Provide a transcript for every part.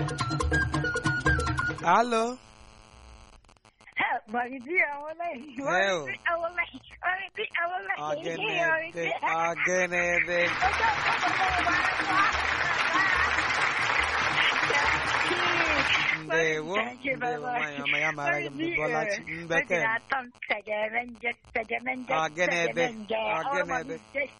Alo. Maridi awolai. Hell. Maridi awolai. Maridi awolai. Ọgẹnẹdẹ ọgẹnẹdẹ. Ndewo. Ndewo nwanyị ọma ya mara gị mgbe Bọlachi Mbeke. Ọgẹnẹdẹ ọgẹnẹdẹ.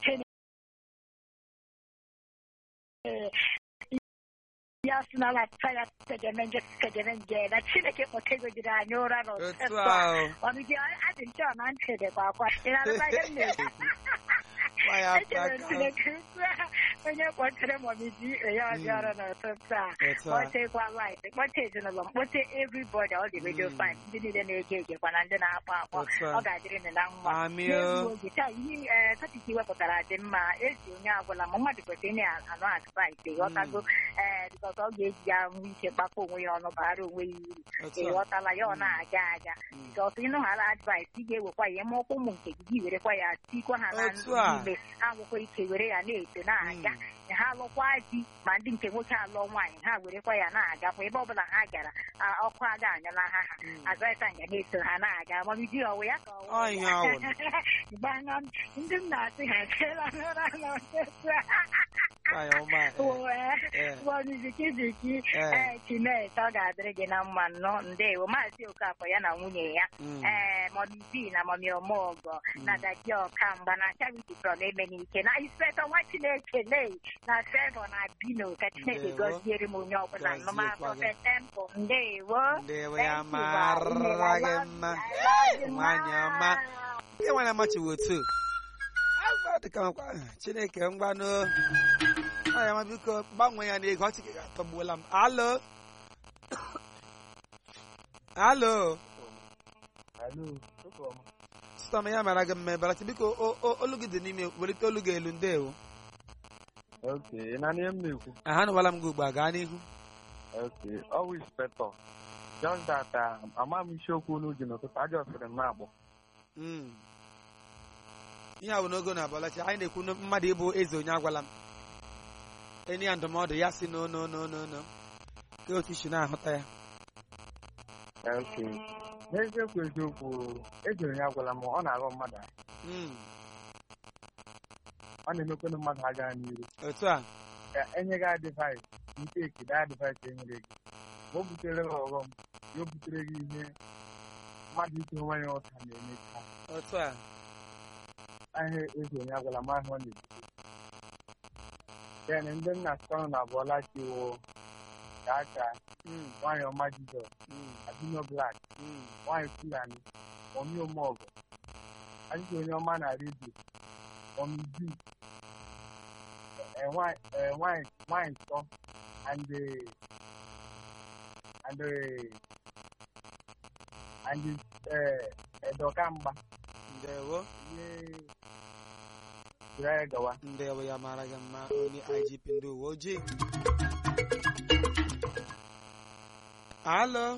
ya suna na tsaya tegemenje tegemenje na chineke kpọtegojiri anyị ụra Otu n'ụtụtụ ahụ. ọnụ gị adị nche ọ na ntị dịkwa akwa ị na-arụba ihe m na-ekwu Nwanyị afọ echere aka. chineke ukwu a, onye kpọtere mọmidi ya ọbịa ọrụ n'ụtụtụ a Otu a. kpọtekwa light kpọte ezinụlọ m kpọte everybody ọ dị redio Mm. fan ndị niile na-ege egekwa na ndị na-akpọ akpọ Otu a. ọ ga-adịrị m na mma Amị N'egbu o. oge taa ihe ee tọpiki wepụtara dị mma ezi onye agwụla ma mmadụ kwesịrị na-anụ advice ịghọtago ee bikọs ọ ga-eji ya nwee ike gbakọ onwe ya ọnụ bara onwe ya uru Otu a. ịghọtala ya ọ na-aga aga Mm. bikọs ịnụghara advice ị ga-ewekwa ya ma ọkwa ụmụ nke gị gị werekwa ya tikwa ha na Otu a. n'ime ha nwekwa ike were ya na-eto na-aga ha alụkwa di ma ndị nke nwoke alụọ nwaanyị ha werekwa ya na-agakwa ebe ọbụla ha gara a- ọkụ aga anyala ha ha Mm. advice nga na-eso ha na-aga mamidi ọwụ ya ka Ọ ihe ọ wụ. gbana ndị m na-asị ha keela n'ụra n'ụtụtụ a Nwanyị ọma. eh, eh. bọnizikiziki Eh. ee chinet ọ ga-adịrị gị na mma nnọọ ndewo maazị okafọ ya na nwunye ya Mm. ee mọmi bi na mọmi ọmọgọ na daji ọkamgba na charity from emenike na inspector nwa chineke lei na fevọ na bino ka chineke Ndewo. gọziere m onye ọbụla Gọziekwa nnọma gị. prọfet temple ndewo Ndewo Thank ya you, mara ma. gị mma. Nwanyị ọma. Ndị nwanyị amachiwo otu. Afọ dịka nkwa Chineke ngwanụ. Nwanyị ọma biko gbanwee ya n'ego ọchị gị atọgbuola m. Alo. Alo. Alo, ụtụtụ ọma. Sịta m ya mara gị mma Bọlachi biko o- o- olu gị dị n'ime welite olu gị elu ndewo. Ok, ị na ihe m na-ekwu? Aha nụwala m gị ugbu a gaa n'ihu. Ok, ọwụ inspector. Just that uh, ama m isiokwu unu ji n'ụtụtụ, ajọsịrị m na-agbọ. Mm. ihe a bụ n'ogo na Bọlachi anyị na-ekwu na mmadụ ịbụ eze onye agwala m enyi ya ndụmọdụ ya si no no no no no ka otu isi na-ahụta ya Ok, n'eziokwu eziokwu, ejere ya agwala m, ọ na-aghọ mmadụ ahụ. Mm. Ọ na-emekwanụ mmadụ ha gaa n'iru. otu a Ka enye gị adịvaịs, nke ekide adịvaịs enyere gị. Ma o butere gị ọghọm, ya o butere gị ihe mmadụ ike onwe ya ụta na-emecha. otu a Ahịa eze onye agwala m ahụ ọ na-ebute. Then ndị nna sọrọ na Bọlachi wụ Chacha, Mm. nwaanyị ọma Jizọs, Mm. Abino Black, Mm. nwaanyị Fulani, Omi Omọgọ, ajụjụ onye ọma na redio, Omi B, eh, nwaanyị eh, nwaanyị nwaanyị nsọ, and eh, and eh, and eh, Edokamgba, ndewo ihe jiri anyị gawa. ndewo ya mara gị mma onye IGP ndị uwe ojii alo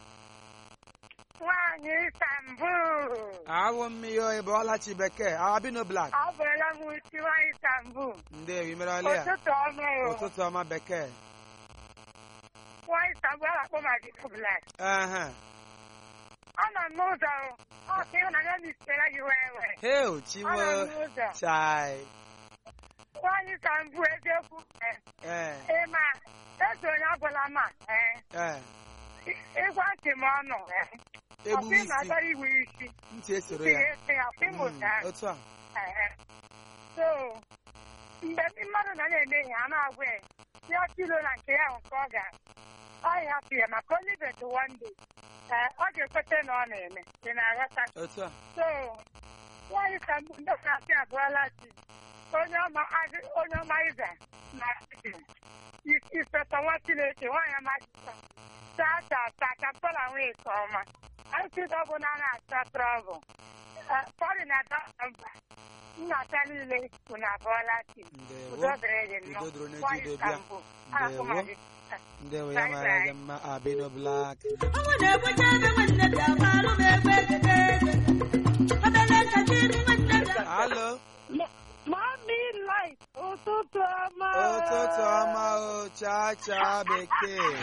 nwaanyị Istanbul awụ mmiri oyi Bọlachi bekee Abino Black ọ bụrụla m isi nwaanyị Istanbul ndewo imere ọlị ya ụtụtụ ọma o. ụtụtụ ọma bekee nwaanyị Istanbul a na-akpọ Madiko Black ehe ọ nọ n'ụzọ ọ sị ịhụnanya m isitere gị wee wee heo ọ nọ chiwo n'ụzọ chai nwaanyị Istanbul eziokwu ee ee ịma eze onye agwala ma ee ee ịgwa ntị m ọnụ ee egbuwe ọkwa ị isi na-agara iwe isi ntị esoro ị ya ga-esi ya ọkwa Mm, ịmụta otu a Ehe. so mgbe ndị mmadụ nọ na-eme ihe a na-agwa ya ya kilo na nke ya nke ọ ga ọ ya hapụ ya maka only bet one day ee ọ ga-ekweta na ọ na-eme ị na-aghọta otu a so nwaanyị ka mbụ ndị na-asị abụọla chi onye ọma adị- onye ọma iza na ispeta nwa chineke nwaanyị ọma jisa saa saa saa ka mpọla nwee nke ọma anyị ọbụ na na-asa trọbụl pọri na dọkta mba nnata niile unu abụọla chi ndewo udo dịrị gị nnọọ udo dịrị onye nwaanyị ji udo ka bịa mbụ ahụ ma gị ndewo ya mara gị mma Abino Black Ọnwụ na-egbucha ebe nwanne bịa gbalụ m egbe egede eze. Obere nkacha iru nwanne bịa. alo Mami light ụtụtụ ụtụtụ ọma ụtụtụ ọma o cha cha bekee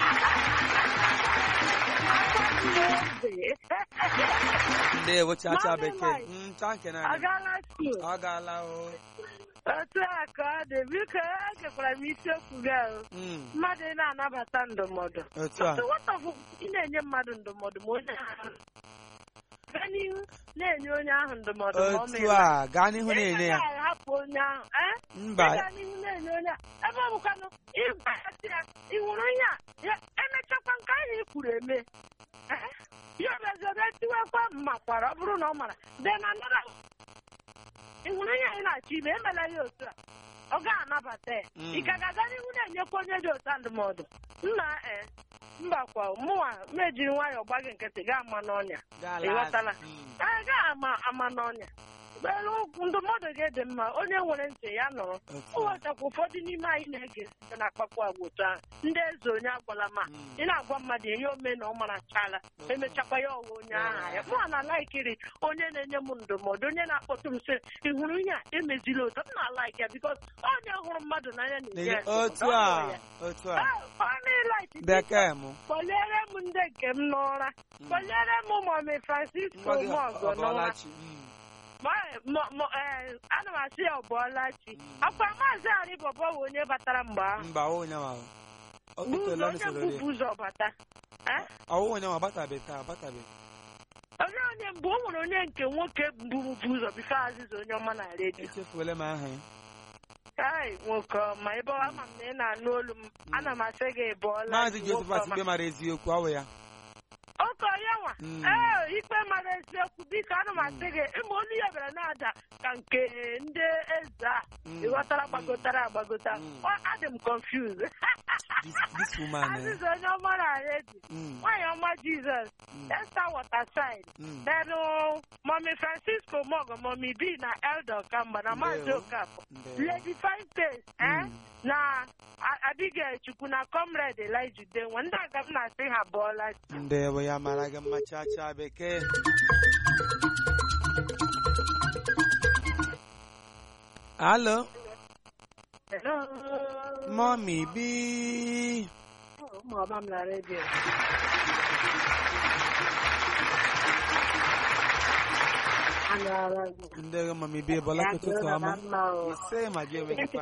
ndewo cha cha Mami bekee Mike. Mm, cha nke naanị agala skuul ọ gaala o otu a ka ọ dị biko egekwara m isiokwu gị ahụ Mm, mmadụ ị na-anabata ndụmọdụ otu a nwata bụ ị na-enye mmadụ ndụmọdụ ma onye ahụ gaa n'ihu na-enye onye ahụ ndụmọdụ ma ọ otu mere a gaa n'ihu na-enye ya Ị gaghị ahapụ onye ahụ eh? mba Ị gaa n'ihu na-enye onye ahụ ebe ọ bụkwanụ ịgwa ya sị ya ị hụrụ ihe a ya emechakwa nke ahụ ị kwuru eme Eh? ya obezobe tiwekwa mmakwara ọ bụrụ na ọ mara then another ị hụrụ ihe anyị na-achọ ime emela ya otu a ọ ga-anabata ya Mm. ị ka ga-aga n'ihu na-enyekwa onye dị otu a ndụmọdụ nna e mbakwa mụnwa mejiri nwayọọ gba gị nkịtị gaa ama n'ọnya gaala ịghọtala? Mm, ee gaa ama ama n'ọnya Elu ndụmọdụ gị dị mma onye nwere ntị ya nụrụ otu o a nwetakwa ụfọdụ n'ime anyị na-ege site na akpakpọ agwa otu ahụ ndị eze onye agwala ma Mm. ị na-agwa mmadụ ihe ome na ọ mara chala emechakwa ya ọwa onye agha ya mụ na laikiri onye na-enye m ndụmọdụ onye na-akpọtụ m sị ị hụrụ ihe a emezila otu m na-alaik ya bikos onye hụrụ mmadụ n'anya na-enye ya N'ezie, otu ndụmọdụ, ọ a hụrụ ya. otu a Ah, ọ na-ilaik bekee m kpọliere m ndị nke m n'ụra Mm. kpọliere m mọmi francisco Ngwa gị mọgọ n'ụra ọbọlachi Mm, Ma- mo- mo- eh, ana m asị ya ọbọọlachi Mm. akwa maazị arịbọbọ bụ onye batara mgbe ahụ mba ọwụ onye ma ọ bụ ụzọ tụtụla onye n'usoro mbụ ụzọ bata Eh? ọwụ onye ma batabe taa batabe onye onye mbụ o nwere onye nke nwoke mbụ bụ ụzọ bifo azịza onye ọma na redio echefuola m aha ya ai nwoke ọma ebe ọ ama m na ị na-anụ olu m ana m asị gị bọọla maazị josephat ikpe mara eziokwu ọwụ ya oke onye nwa Mm. ee ikpe mara eziokwu biko ana m asị gị ịma olu ya bịara na-ada ka nke ndị eze a Mm. ịghọtara gbagotara agbagota Mm. Ọ- adị m confused this, this woman eh? azịza onye ọma na redio Mm, nwaanyị ọma jizọs mm, esta waterside mm. then mọmi francisco mogo mọmi b na elder kamba na maazị Ndewo. okafọ Ndewo. lady fine face eh? Mm. na A- abigail chukwu na comrade elijah udenwa ndị aga m na-asị ha bụọla chi. ndewo ya mara gị mma cha cha bekee alo Hello. mọmi bi ụmụ ọma m na redio anụọla gị ndewo mọmi bi bọla Ya ụtụtụ dịrị ọma na mma o. ise ma gị enweghịkwa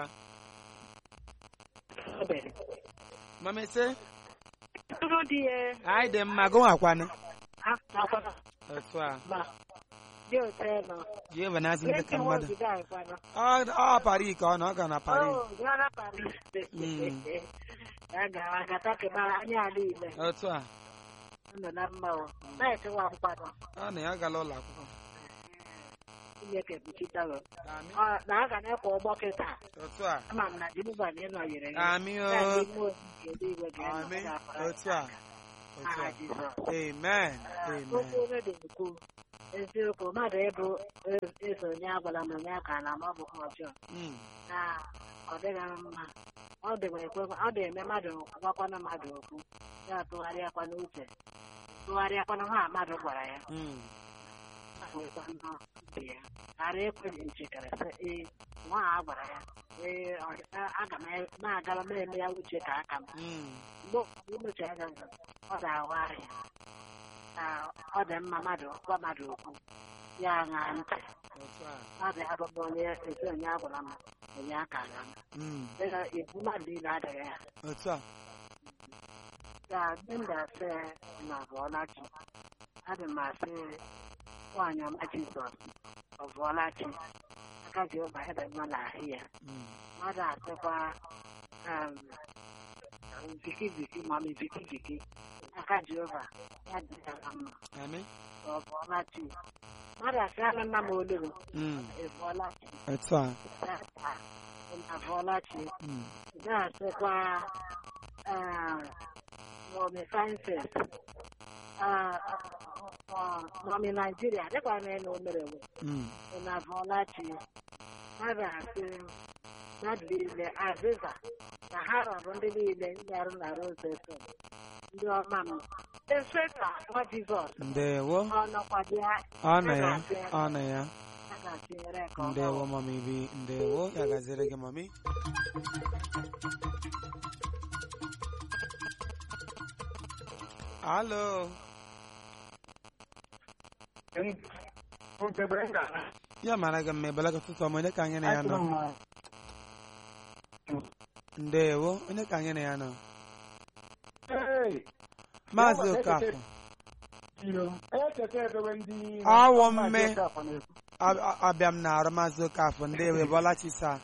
mọmi ise Tụrụ dị ya anyị dị mma gụnwakwanụ akwana otu a ma dị otu ẹ nọ. jehova na-azụ ndị ka Esi nwa mmadụ obodo anyị kwana. ọ ọ pari ka ọ na ọ ga na pari Oh, gara Paris. Mm. Ya gara agata kemara anya ala ile. otu a Nọ na mma o. Na-ekewa nkwado. ọ na ya gala ụlọ akwụkwọ Chineke kpuchitara. Amị. Ọ na a ga na-ekwe ụgbọ kịta. otu a Ama m na Jehova na ịnọnyere gị. amị o Ya dị ime obi nke eluigwe ga-enọ amị gị afọ otu a otu Aha a Jizọs. amen amen Okwu onye dị ukwu. Eziokwu mmadụ ịbụ eso onye agwala m onye aka na ma ọ bụ ọjọọ. Mm, na ọ dịghị mma ọ dịkwa ekwe ọ dị-eme mmadụ gwakwana mmadụ okwu ya tụgharịakwa n'uche tụgharịakwana ha mmadụ gwara ya mm, ahụkwa nnọọ uche ya ghara ekwe nchekara sị ee nwa a gwara ya ee ọ- a- aga m e- na-agara m eme ya uche ka aka m mm, mgbe ụfọdụ imecha anya nzọ, ọ ga-awagharị ya na ọ dị mma mmadụ gwa mmadụ okwu ya ṅaa ntị otu a ọ dị abụbụ onye ezi onye a gwara m onye aka na m mm, dịka ibu mmadụ niile adịghị ya otu a ka ndị m ga-asị na ọbụọlachi adị m asị nwaanyị ọma jizọs ọbụọlachi aka jehova ebe mma n'ahụ ya mm, mmadụ asịkwa um, viki viki mami viki viki aka jehova ya dị ya na mma amị ọbụọlachi mmadụ asị ana nna m olulu mm, ịbụọlachi otu a abụọlachi mm, na-asịkwa mọmi fanses mọmi naijiria dịkwa na enu omerewe mm, na abụọlachi mmadụ asị mmadụ niile azịza na ha rọrọ ndị niile ndị arụ na rozefem ndị ọma m efeka nwa jizọs ndewo ọ nọkwa dị ọ na ya ọ na ya na-atinyere nke ndewo mami bi ndewo ya gaziere gị mami alo ya mara gị mma ebele ụtụtụ ọma onye ka anyị na ya nọ ndewo onye ka anyị na ya nọ maazị okafọ Awọ mme. A- a- abịa m na arụ maazị okafọ ndewo ebọla chisa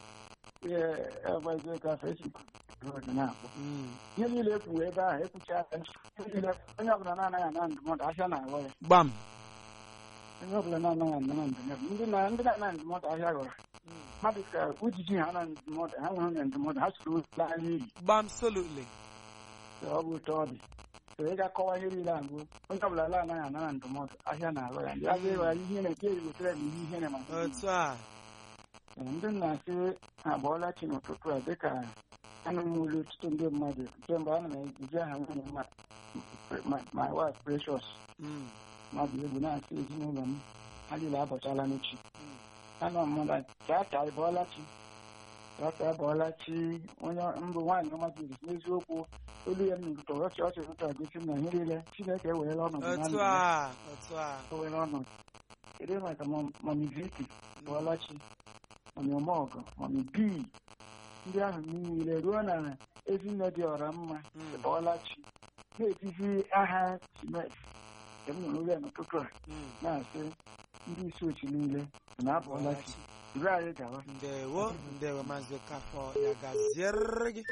Mm. ihe niile ekwuwe ebe ahụ ekwucha aka ihe niile onye ọbụla na-anaghị ana ndụmọdụ ahịa na-aghọ ya gbam onye ọbụla na-anaghị ana ndụmọdụ ndị na ndị na-ana ndụmọdụ ahịa ghọrọ mmadụ ka ujiji ha na ndụmọdụ ha nwere na ndụmọdụ ha soro laa n'iyi gbam solutly ka ọ bụ ụtọ ọ dị so ị ga-akọwa ihe niile agụ onye ọbụla la anaghị ana na ndụmọdụ ahịa na-aghọ ya ndị agha ịghọ ya ihe na-eke wetara m ihe ihere ma otu a ndị na-asị abụọla chi n'ụtụtụ a dịka anụ m olu ọtụtụ ndị mmadụ kemgbe ana m eji aha nwunye m ma- my wife precious Mm. mmadụ egwu na-asị ezinụlọ m ha niile abọchala n'echi Mm. anọ mmadụ chacha ịbọọla chi chacha abọọla chi onye mbụ nwaanyị ọma jiri n'eziokwu olu ya nụrụ tọrọ ọchị ọchị ụtọ gosi m na ihe niile chineke ewerela ọnọdụ na otu ndụ a ya otu a o were ọnọdụ kedu maka mami viki bọọla chi mami ọmọgọ mami bii ndị ahụ niile ruo na ezinne dị ọra mma Mm. bọọla chi na-etizi aha simet nke m nụrụ ya n'ụtụtụ a Mm. na-asị ndị isi ochi niile na-abọọla chi ire anyị gawa ndewo ndewo maazị okafọ ya gaziere gị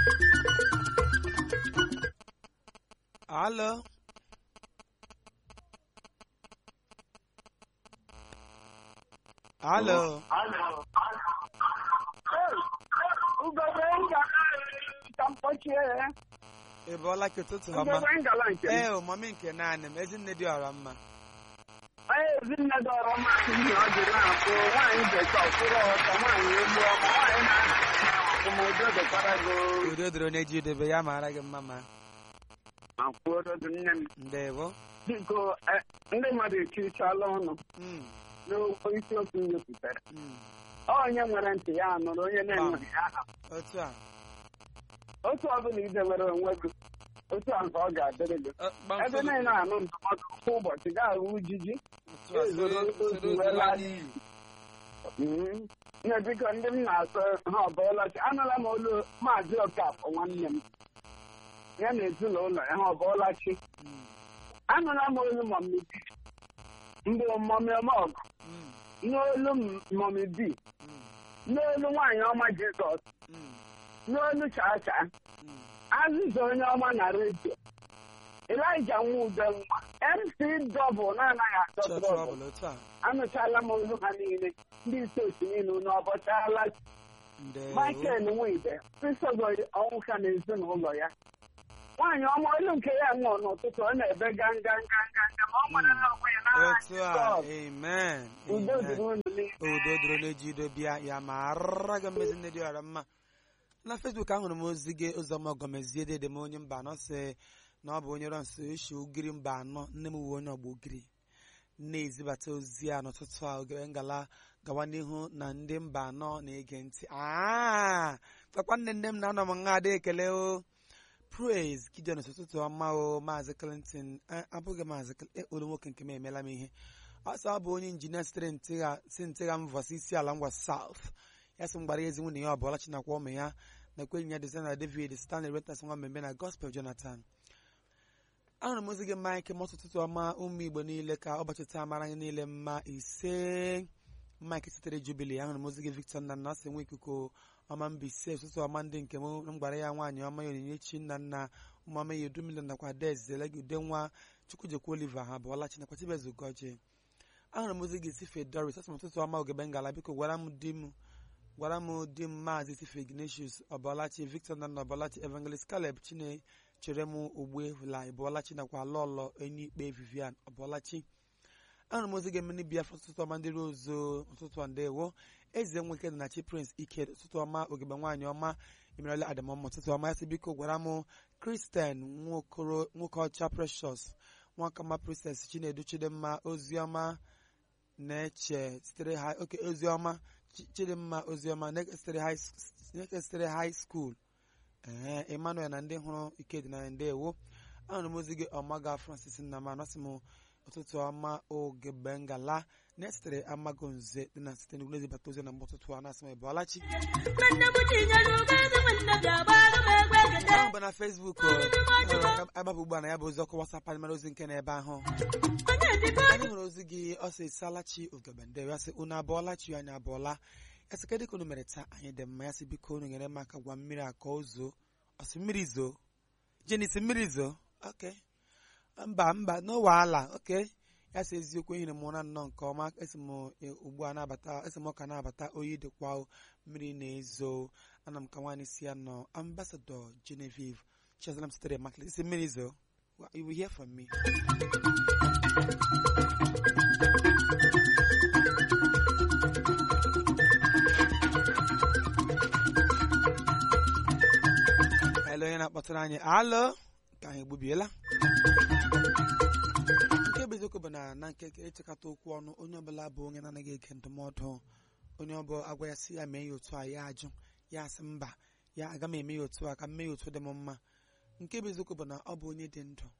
alo alo ị bọọla ka ụtụtụ ọma ee o mami nke naanị m ezinne dị ọra mma ezinne dọrọ mmasị ihe ọ dị na-akpụ nwaanyị bekee ọkwụrụ ọtọ nwaanyị egbu ọma nwaanyị na-akụmụdo dịkwara gị udo dịrị onye ji idebe ya mara gị mma ma akwụododo nne m ndewo biko eh, ndị mmadụ ekirichala ọnụ Mm, n'okwu isiokwu m wepụtara mm. onye nwere ntị ya nụrụ onye na-enweghị ya aha otu a otu ọbụla idewere onwe gị otu a nke ọ ga-adịrị gị Ọ, gbam ebe solo- niile anụ ndụmọdụ kwa ụbọchị ga-ahụ ujiji otu a, soro- soro otu ha n'iyi. Mm. nne biko ndị m na-asọ ha ọbọọlachi anụla m olu maazị okafọ nwanne m ya na ezinụlọ ya ha ọbọọlachi Mm, anụla m olu mọmi bi mbụ mọmi ọmọgụ mm, n'olu m- mọmi bi mm, n'olu nwaanyị ọma jizọs mm, n'olu chacha mm. azịza onye ọma na redio elija nwa ude nwa mc dọbụl na-anaghị atọ Chọọ trọbụl trọbụl otu a anụchala m olu ha niile ndị isi otu niile unu ọbọchala ndewo michael nwibe pisogo ọnwụ ka na ezinụlọ ya nwaanyị ọma olu nke ya nwụọ n'ụtụtụ ọ na-ebe ganga ganga nga ma ọ nwere na onwe ya n'agha otu a Jizọs. amen udo amen. dịrị unu niile udo dịrị onye ji ido bịa ya ma ara gị mmezi nne dị ọra mma na fesbuk ahụrụ m ozi gị ụzọma ọgọmezie dede m onye mba anọ sị na ọ bụ onye rọ nso ishi ugiri mba anọ nne m uwe onye ọgba ugiri na-ezibata ozi a n'ụtụtụ a ogere ngala gawa n'ihu na ndị mba anọ na-ege ntị aa gwakwa nne nne m na anọ m nha ada ekele o praise gideon ụtụtụ ọma o maazị clinton Eh, abụghị maazị Cl- eh, olu nwoke nke m emela m ihe ọsọ ọ bụ onye injinia sitere ntịgha si ntịgha mvọsi isi ala ngwa south ya sị m gbara ya ezi nwunye ya ọbụla chinakwa ụmụ ya na ekwenyi ya dizena david stanley retas nwa mmemme na gospel jonathan ahụrụ m ozi gị mike ma ọtụtụ ọma ụmụ igbo niile ka ụbọchị taa mara anyị niile mma ise mike sitere jubili ahụrụ m ozi gị victor nna nna sị nwa ikuku ọma mba ise ụtụtụ ọma ndị nke m m gwara ya nwaanyị ọma ya onyinyechi nna nna ụmụama ya edumile nakwa des zelegi ude nwa chukwujekwa oliver ha bụọla chinakwa chibezugoje ahụrụ m ozi gị sife doris asị m ụtụtụ ọma ogebe ngala biko gwara m di m gwara m di m maazị sife ignatius ọbọlachi victor nna ọbọlachi evangelist caleb chine chere m ogbuevula ịbọlachi nakwa lọlọ enyi ikpe vivian ọbọlachi ahụrụ m ozi gị mmiri biafra ụtụtụ ọma ndị rozo ụtụtụ a ndewo eze nweke na chi prince ike ụtụtụ ọma ogebe nwaanyị ọma emerela adamọma ụtụtụ ọma ya sị biko gwara m kristen nwokoro nwoke ọcha precious nwakama princess chinedu chidimma oziọma na-eche sitere ha oke oziọma Chi- chidimma oziọma na-sitere high s- na-sitere high school ee emmanuel na ndị hụrụ ikedi na ndewo anụrụ m ozi gị ọmaga francis nnama anọsị m ụtụtụ ọma oge bengala na-esitere amago nze dị na site n'ugwu na-ezibata ozi na mgbe ụtụtụ a na-asị m ịbọọlachi nwanne m tinyere ugezi nwanne bịa gbalụ m egbe egede ahụ bụ na fesbuk agbapụ ugbu a na ya bụ ozi ọkụ wasap anyị mara ozi nke n'ebe ahụ onye dịbe anyị hụrụ ozi gị ọ sị salachi ogebende ya sị unu abụọla chi anyị abụọla ya sị kedụ ka unu mere taa anyị dị mma ya sị biko unu nyere m aka gwa mmiri a ka o zoo ọ sị mmiri zoo jenisi mmiri zoo ok mba mba no wahala ok ya sị eziokwu ehiri m ụra nnọọ nke ọma esi m e, ugbu a na-abata esi m ọka na-abata oyi dịkwa o, mmiri na-ezo ana m ka nwaanyị si ya nọ ambasadọ genevieve chiazalam sitere maklet isi mmiri zoo Well, you will hear from me Hello, onye na-akpọtụrụ anyị alo ka anyị egbubiela nke bụ eziokwu bụ na na nke ịchịkọta okwu ọnụ onye ọbụla bụ onye na-anaghị ege ndụmọdụ onye ọbụla agwa ya sị ya mee ya otu a ya ajụ ya asị mba ya aga m eme ya otu a ka m mee ya otu dị m mma nke bụ eziokwu bụ na ọ bụ onye dị ndụ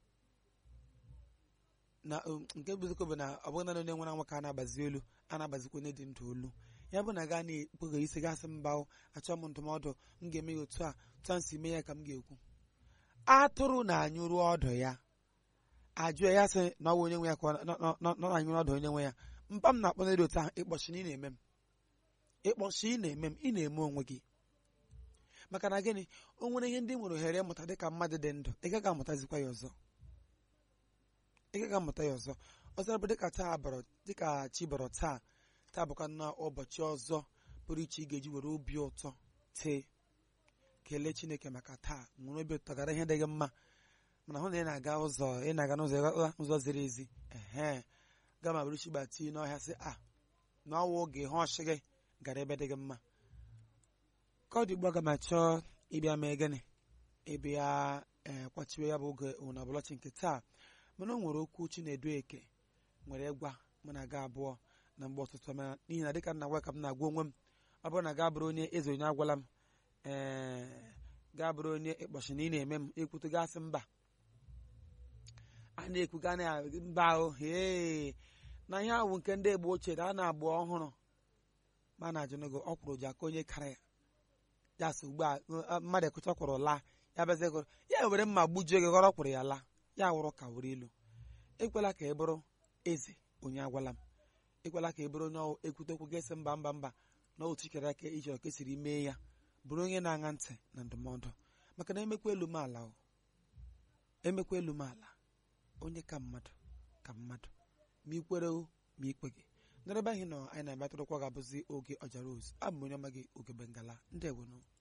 na um, nke bụ eziokwu bụ na ọ bụghị naanị onye nwere anwa ka a na-agbazi olu a na-agbazikwa onye dị ndụ olu ya bụ na gaa na-ekpughe isi gasị mba o achọ m ndụmọdụ m ga-eme ya otu a otu a m si mee ya ka m ga-ekwu atụrụ na-anyụrụ ọdụ ya ajụ ya sị na ọ bụ onye nwe ya ka ọ nọ- nọ- nọ nọ na-anyụrụ ọdụ onye nwe ya mpa m na-akpọ n'elu otu ahụ ịkpọchi na ị na-eme m ịkpọchi ị na-eme m ị na-eme onwe gị maka na gịnị o nwere ihe ndị ị nwere ohere ịmụta dịka mmadụ dị ndụ ị gaghị amụtazikwa ya ọzọ ị gaghị amụta ya ọzọ ọzọ bụ dịka taa bọrọ dịka chi bọrọ taa taa bụkwa na ụbọchị ọzọ pụrụ iche ị ga-eji were obi ụtọ tee kelee chineke maka taa nwere obi ụtọ gara ihe dị gị mma mana hụ na ị na-aga ụzọ ị na-aga n'ụzọ ịghọtala ụzọ ziri ezi ehe gama bụrụ chigbati n'ọhịa sị a na ọwa oge ihe ọchị gị gara ebe dị gị mma ka ọ dị ugbu a ga m achọ ịbịa mee gịnị ịbịa ee kwachiwe ya bụ oge ụna ọbụlọchi nke taa mana o nwere okwu chinedu eke nwere ịgwa mụ na ga abụọ na mgbe ọtụtụ ma n'ihi na dịka m na-agwa ka m na-agwa onwe m ọ bụrụ na gaa bụrụ onye eze onye agwala m ee gaa bụrụ onye ịkpọchi na ị na-eme m ekwutu gasị mba a na-ekwu gaa na mba ahụ hee na ihe ahụ nke ndị egbe ochie na a na-agba ọhụrụ ma a na-ajụ n'ego ọ kwụrụ ji aka onye kara ya ya sị ugbu a uh, mmadụ ekụcha kwụrụ laa ya bịazie kwụrụ ya were mma gbujuo gị ghọrọ kwụrụ ya laa ya wụrụ ka were ilu ekwela ka ị bụrụ eze onye agwala m ekwela ka ị bụrụ onye ọwụ ekwute okwu ga-esi mba mba mba na otu ikere aka iji ọka esiri mee ya bụrụ onye na-aṅa ntị na ndụmọdụ maka na emekwa elu m ala o emekwa elu m ala onye ka mmadụ ka mmadụ ma ikwere o ma ikpe gị n'ebe anyị nọ anyị na-emetụrụkwa ga-abụzi oge ọjara ozu abụ m onye ọma gị oge bengala ndị ewenu